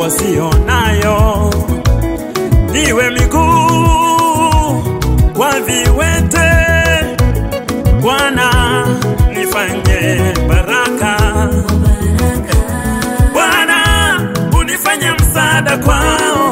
wasionayo, niwe miguu kwa viwete. Bwana nifanye baraka, Bwana unifanye msaada kwao.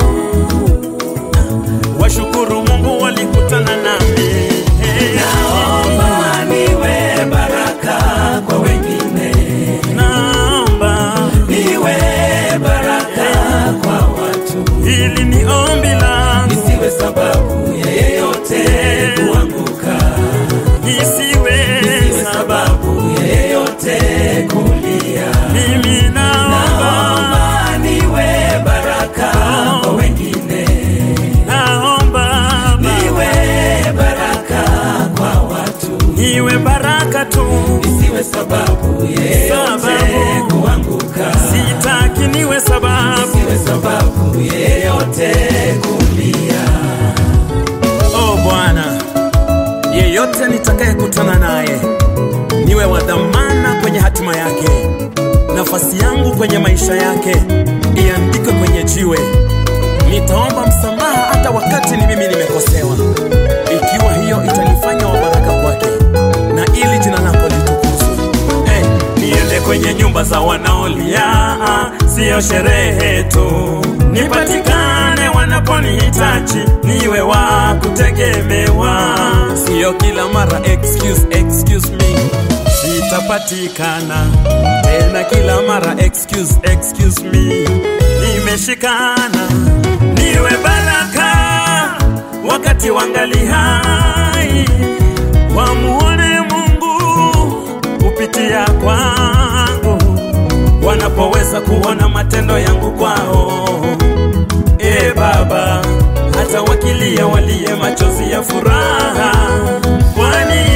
Washukuru Mungu walikutana nami. Naomba niwe baraka kwa wengine, Naomba niwe baraka kwa watu, hili ni ombi langu, nisiwe sababu ya yeyote kuanguka, isiwe nisiwe sababu ya yeyote kulia. mimi naomba, Naomba niwe baraka kwa wengine, naomba niwe baraka kwa watu, niwe baraka tu, nisiwe sababu ya yeyote Sababu. kuanguka. sitaki niwe sababu. Siwe sababu yeyote kulia. Oh Bwana, yeyote nitakayekutana naye niwe wa dhamana kwenye hatima yake. Nafasi yangu kwenye maisha yake iandikwe kwenye jiwe. Nitaomba msamaha hata wakati ni mimi nimekosewa, ikiwa hiyo itanifanya wa baraka kwake na ili jina lako litukuzwe. Hey, niende kwenye nyumba za wanaolia, siyo sherehe tu, nipatikane wanaponihitaji, niwe wa kutegemewa, siyo kila mara excuse, excuse me sitapatikana tena kila mara excuse, excuse me nimeshikana niwe baraka wakati wangali hai wamuone Mungu kupitia kwangu wanapoweza kuona matendo yangu kwao e Baba hata wakilia walie machozi ya furaha kwani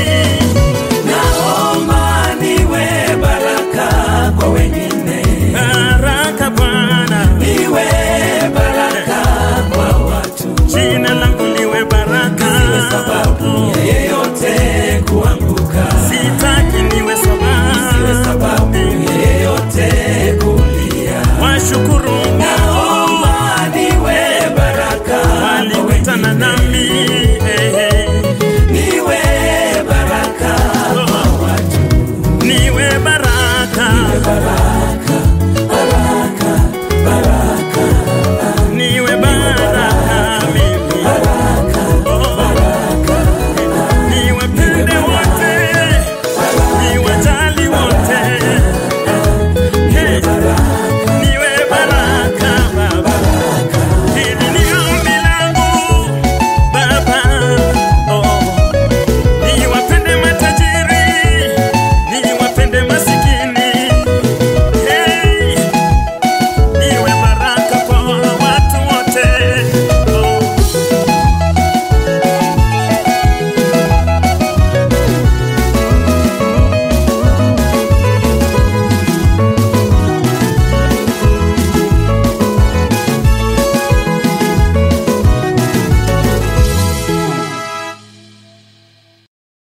Naomba niwe baraka kwa wengine, baraka Bwana niwe baraka kwa watu, jina langu liwe baraka siwe sababu ya yeyote kuanguka, sitaki niwe siwe sababu sababu ya yeyote kulia. washukuru Naomba niwe baraka kwa walikutana wengine, nami